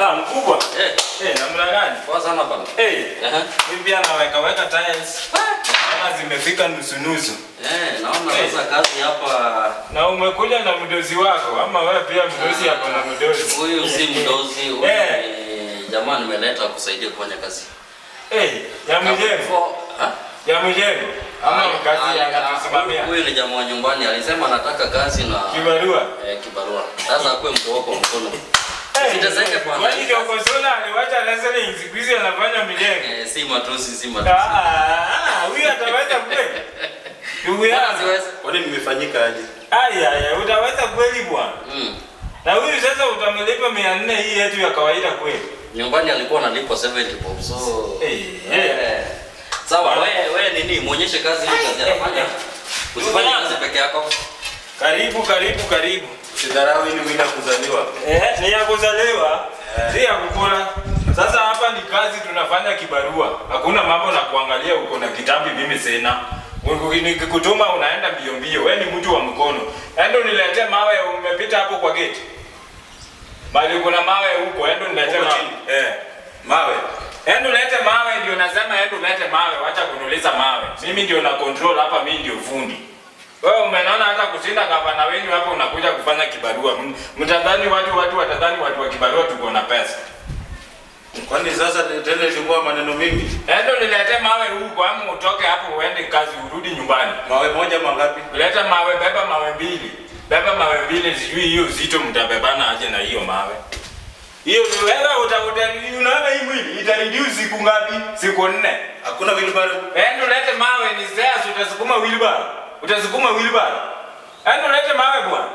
Ah, mkubwa. Eh, Eh, namna gani? poa sana bana. Eh, Aha. mimi pia naweka weka tiles. Kama zimefika nusu nusu. Eh, naona Eh. sasa kazi hapa Na umekuja na mdozi wako ama wewe pia mdozi hapo na mdozi? huyu si mdozi, huyu Eh. ni jamaa nimeleta kusaidia kufanya kazi. Eh, ya mjengo. For- ha? Ya mjengo. Ama Ah, kazi ah, ya ah, kutusimamia. Huyu ni jamaa wa nyumbani alisema anataka kazi na Kibarua. eh, kibarua. Sasa akuwe mtu wako wa mkono. Eh, Siteseke bwana. Kwani ndio Kosola aliwacha wrestling siku hizi anafanya mjengo. Eh, si matusi, si Ah, matusi. ah, huyu ataweza kweli? Ndugu Bwana yangu. siwezi. Kwani nimefanyika aje? Aya, aya, utaweza kweli bwana? Mm. Na huyu sasa utamlipa mia nne hii yetu ya kawaida kweli? Nyumbani alikuwa analipwa 70 bob. So Eh, eh. Sawa, wewe wewe nini? Muonyeshe kazi hii kazi anafanya. Usifanye kazi peke yako. Karibu, karibu, karibu. Sidharau hii ni mwili ya kuzaliwa. Eh, ni ya kuzaliwa, Eh. si ya kukula. Sasa hapa ni kazi tunafanya kibarua. Hakuna mambo na kuangalia uko na kitambi mimi sina. Nikikutuma unaenda mbio mbio. Wewe ni mtu wa mkono. Endo niletee mawe umepita hapo kwa gate. Bali kuna mawe huko, endo niletee Huko mawe. chini? Eh. Mawe. Endo lete mawe ndio nasema endo lete mawe, wacha kunuliza mawe. Mimi ndio na control hapa, mimi ndio fundi. Wewe umenaona hata kushinda gavana wenyu hapo unakuja kufanya kibarua. M- Mtadhani watu watu watadhani watu wa kibarua tuko na pesa. Kwani sasa tena ilikuwa maneno mingi? Endo nilete mawe huko ama utoke hapo uende kazi urudi nyumbani. Mawe moja mangapi? Leta mawe, beba mawe mbili. Beba mawe mbili, sijui hiyo uzito mtabebana aje na hiyo mawe. Hiyo ni wewe uta, uta unaona hii mwili itareduce siku ngapi? Siku nne. Hakuna wheelbarrow. Endo lete mawe ni stairs utasukuma wheelbarrow. Utasukuma wheelbarrow. Endo lete mawe bwana.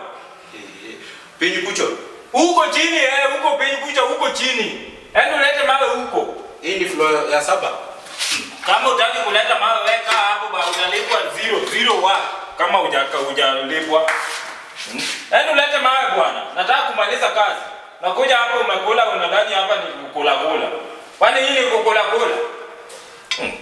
Pinyi kucho. Huko chini eh, huko penye kucha huko chini. Endo lete mawe huko. Hii ni floor ya saba. Kama utaki kuleta mawe weka hapo ba utalipwa zero zero wa kama hujaka hujalipwa. Hmm? Endo lete mawe bwana. Nataka kumaliza kazi. Nakuja hapo umekula unadhani hapa ni kukula kula. Kwani hii ni kukula kula? Hmm.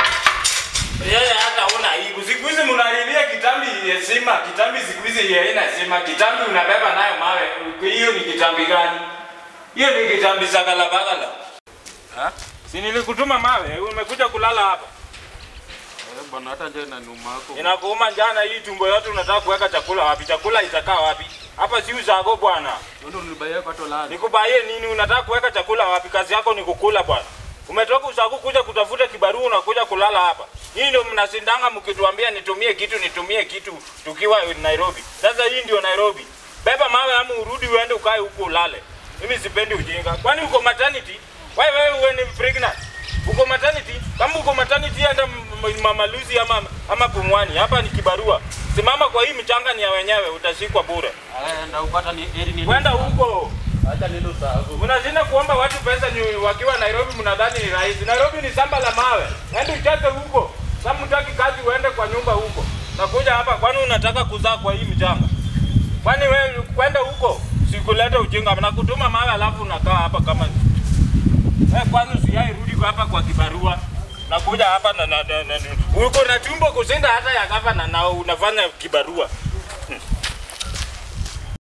Yeye hata una aibu. Siku hizi mnalilia kitambi heshima, kitambi siku hizi haina heshima. Kitambi unabeba nayo mawe. Hiyo ni kitambi gani? Hiyo ni kitambi sagala bagala. Ha? Si nilikutuma mawe, umekuja kulala hapa. Bwana hata nje na numa yako. Inakuuma jana hii tumbo yote unataka kuweka chakula wapi? Chakula itakaa wapi? Hapa si uzako bwana. Ndio nilibaia kwa tola. Nikubaie nini? Unataka kuweka chakula wapi? Kazi yako ni kukula bwana. Umetoka usako kuja kutafuta kibarua unakuja kulala hapa. Hii ndio mnashindanga mkituambia nitumie kitu nitumie kitu tukiwa Nairobi. Sasa hii ndio Nairobi. Beba mawe ama urudi uende ukae huko ulale. Mimi sipendi ujinga. Kwani uko maternity? Wewe wewe uwe ni pregnant. Uko maternity? Kama uko maternity enda m- m- mama Lucy ama ama Pumwani. Hapa ni kibarua. Simama kwa hii mchanga ni ya wenyewe utashikwa bure. Ndio upata ni eri ni. Kwenda huko. Acha nilo sababu. Mnashinda kuomba watu pesa ni wakiwa Nairobi, mnadhani ni rahisi. Nairobi ni shamba la mawe. Nenda ucheze huko. Kama mtaki kazi uende kwa nyumba huko. Nakuja hapa kwani unataka kuzaa kwa hii mchanga? Kwani wewe kwenda huko sikuleta ujinga na kutuma mawe alafu unakaa hapa kama wewe kwani usiyai rudi kwa hapa kwa kibarua. Nakuja hapa na, na, na, na, na uko na tumbo kushinda hata ya gavana na unafanya kibarua.